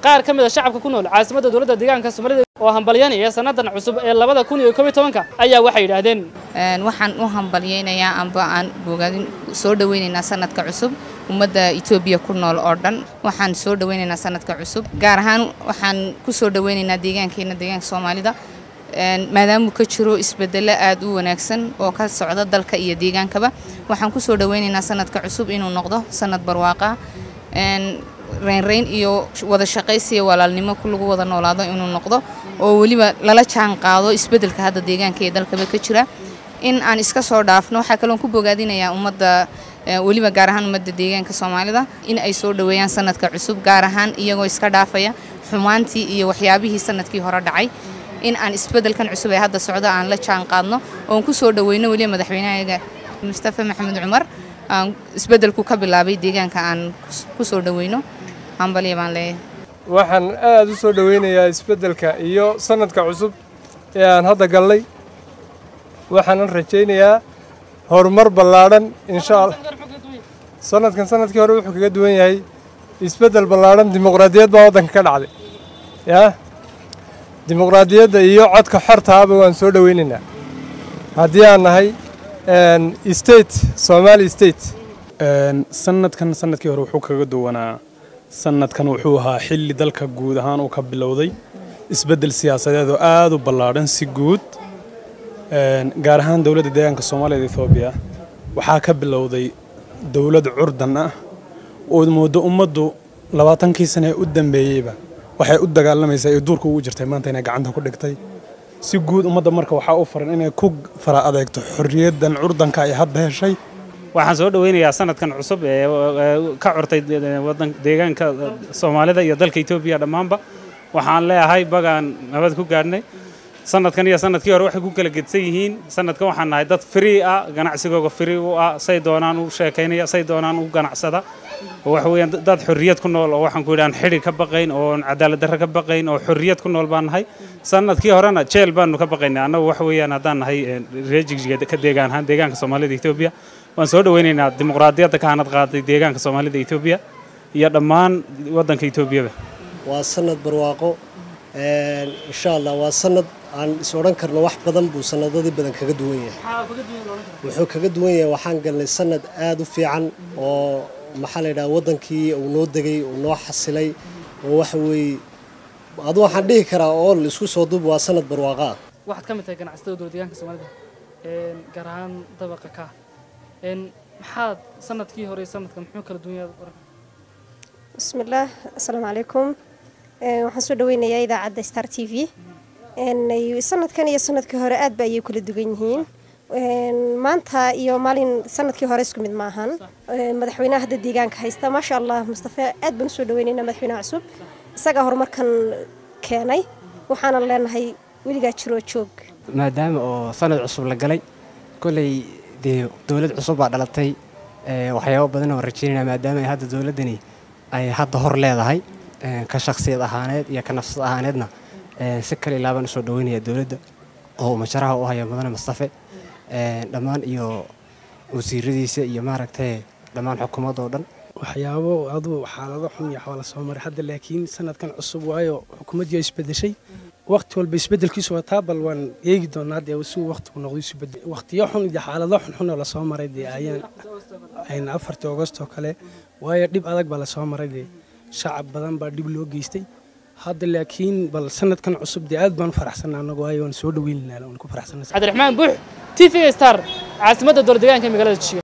qaar ka mid a shacabka ku nool caasimadda dowladda deegaanka soomaalida oo hambalyanaya sannadan cusub ee labada kun iyo koob iyo tobanka ayaa waxay yidhaahdeen waxaan u hambalyaynayaa amba aan bogaadin soo dhawaynaynaa sanadka cusub ummadda etoobiya ku nool oo dhan waxaan soo dhawaynaynaa sanadka cusub gaar ahaan waxaan ku soo dhawaynaynaa deegaankeena deegaanka soomaalida maadaamuu ka jiro isbedelo aad u wanaagsan oo ka socda dalka iyo deegaankaba waxaan ku soo dhawaynaynaa sanadka cusub inuu noqdo sanad barwaaqa reynreyn iyo wada shaqaysiya walaalnimo lagu wada noolaado inuu noqdo oo weliba lala jaan qaado isbedelka hadda deegaanka iyo dalkaba ka jira in aan iska soo dhaafno waxaa kaloon ku bogaadinayaa ummadda weliba gaar ahaan ummadda deegaanka soomaalida in ay soo dhoweeyaan sanadka cusub gaar ahaan iyagoo iska dhaafaya xumaantii iyo waxyaabihii sanadkii hore dhacay in aan isbedelkan cusub ee hadda socdo aan la jaan qaadno oon ku soo dhoweyno weliba madaxweynahaga mustafa maxamed cumar aan isbedelku ka bilaabay deegaanka aan ku soo dhoweyno hambalya baan leeyahay waxaan aad u soo dhoweynayaa isbeddelka iyo sanadka cusub ee aan hadda gallay waxaanan rajaynayaa horumar ballaadhan insha allah sanadkan sanadkii hore wuxuu kaga duwan yahay isbeddel ballaadhan dimuqraadiyad baa waddanka ka dhacday yaa dimuqraadiyadda iyo codka xortaaba waan soo dhoweynaynaa haddii aan nahay state somali state sanadkan sanadkii hore wuxuu kaga duwanaa sanadkan wuxuu ahaa xilli dalka guud ahaan uu ka bilowday isbeddel siyaasadeed oo aad u ballaadhan si guud gaar ahaan dowladda deegaanka soomaaliyad etoobiya waxaa ka bilowday dowlad curdan ah oo moodo ummaddu labaatankii sane ee u dambeeyeyba waxay u dagaalamaysaa ee duurka ugu jirtay maanta inay gacanta ku dhigtay si guud ummadda marka waxaa u faran inay ku fara adeegto xorriyaddan curdanka ay hadda heshay waxaan soo dhaweynayaa sanadkan cusub ee ka curtay wadan deegaanka soomaalida iyo dalka etoobiya dhammaanba waxaan leeyahay bagaan nabad ku gaadhnay sanadkan iyo sanadkii hore waxay ku kala gedsan yihiin sanadkan waxaan nahay dad free ah ganacsigooga free u ah say doonaan u sheekaynaya say doonaan u ganacsada waxa weeyaan dad xorriyad ku nool oo waxaan ku yidhahan xidhi ka baqayn oo cadaalad darro ka baqayn oo xorriyad ku nool baan nahay sanadkii horena jeel baanu ka baqaynay annagu waxa weeyaan haddaan nahay reejigjiga ka deegaan ahaan deegaanka soomaalida etoobiya waan soo dhaweynaynaa dimuqraadiyadda ka hanad qaaday deegaanka soomaalida etoobiya iyo dhammaan waddanka etoobiyaba waa sanad barwaaqo insha allah waa sanad aan is odhan karno wax badan buu sanadadii badan kaga duwan yahay wuxuu kaga duwan yahay waxaan galnay sanad aad u fiican oo maxaa la yidhaha waddankii uu noo degay uu noo xasilay oo waxa weeye adu waxaan dhihi karaa oo la isku soo duub waa sanad barwaaqa ah waxaad ka mid tahay ganacsatada dowlad deegaanka soomaalida gaar ahaan dabaqa ka maxaad sanadkii hore sanadkan muxuu kala duwan yahay bismillaah assalaamu calaykum waxaan soo dhaweynayaa idaacadda star t v sanadkan iyo sanadkii hore aad ba ayay kala duwan yihiin maanta iyo maalin sanadkii hore isku mid maahan madaxweynaha hadda deegaanka haysta maasha allah mustafe aad baan usoo dhaweynaynaa madaxweynaha cusub isagaa horumarkan keenay waxaanan leenahay weligaa jiroo joog maadaama oo sanad cusub la galay kolley dee dowlad cusub baa dhalatay waxyaabo badan oo rajaynayna maadaama ay hadda dowladdani ay hadda hor leedahay ka shakhsiyad ahaaneed iyo ka nafsad ahaaneedna si kale ilaabaan usoo dhaweynaya dowladda oo masharaha u haya mudane mustafe dhammaan iyo wasiiradiisa iyo maaragtay dhammaan xukuumadda oo dhan waxyaabo aduu xaalado xun iyo xoola soo maray hadda laakiin sanadkan cusub waayo xukuumaddii ay isbedeshay waqti walba isbedelkiisu wataa bal waan eegi doonaa dee si waqtigu noqdo isbedel waqtiyo xun iyo xaalado xunxun oo lasoo maray dee ayaan afartii agost oo kale waayo dhib adag baa lasoo maray dee shacab badan baa dhib loo geystay hadda laakiin bal sanadkan cusub dee aad baan u faraxsanaa anagu waayo waan soo dhaweynaynaa waan ku faraxsanaa cabdiraxmaan buux t v star caasimadda dowlad deegaanka magaalada jishiga